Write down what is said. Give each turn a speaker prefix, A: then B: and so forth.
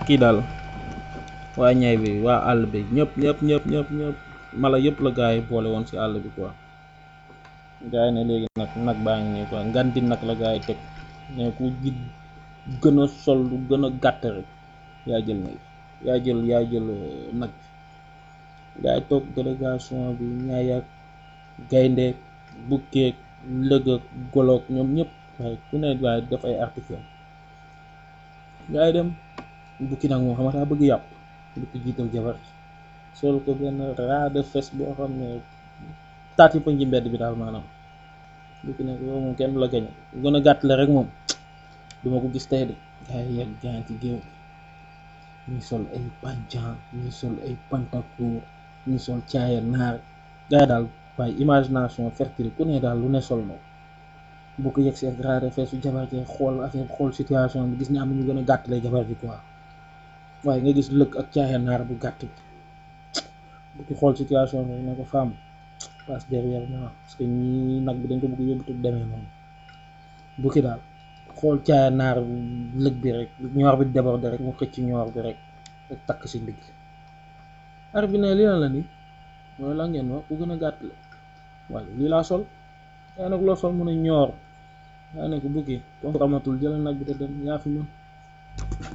A: kii daal waa ñay bi waa àll bi ñëpp ñëpp ñëpp ñëpp ñëpp mala yëpp la gaa yi boole woon si àll bi quoi gaa yi ne léegi nag nag baa ngi nii quoi nganti nag la gaa yi teg ne ku ji gën a sol lu gën a gàtt rek yaa jël nag yaa jël yaa jël nag gaa yi toog délégation bi ñaay ak gaynde bukkeeg lëg ak goloog ñoom ñëpp waaye ku ne waaye def ay article gaa yi dem bukki nag moom xamata bëgg yàpp bukki jiital jabar sol ko benn raa de fes boo xam ne taat yi pañ ci mbedd bi daal maanaam bukki nag yow moom kenn du la gañe gën a gàtt la rek moom duma ko gis tey de gaa yi yegg gaa ci géew ñi sol ay panjan ñi sol ay pantacour ñi sol caaya naar gaa yi daal waaye imagination fertile ku ne daal lu ne sol na bu ko yegg see grade feesu jabar ji xool affaire xool situation bi gis ne am na ñu gën a gàtt lay jabar ji quoi waaye nga gis lëkk ak caaya naar bu gàtt bi bu ki xool situation bi ne ko femme passe derrière moi parce que ñii nag bi dañ ko bëgg yóbbu te demee noonu bu ki daal xool caaya naar lëg bi rek ñoor bi débordé rek mu xëcc ñoor bi rek rek takk si ndigg ar bi ne lii la la ni mooy la ngeen wax ku gën a gàtt la waaye lii laa sol yaa nag loo sol mun a ñoor yaa ne ko bukki comme amatul jëlal nag bi te dem yaa fi mën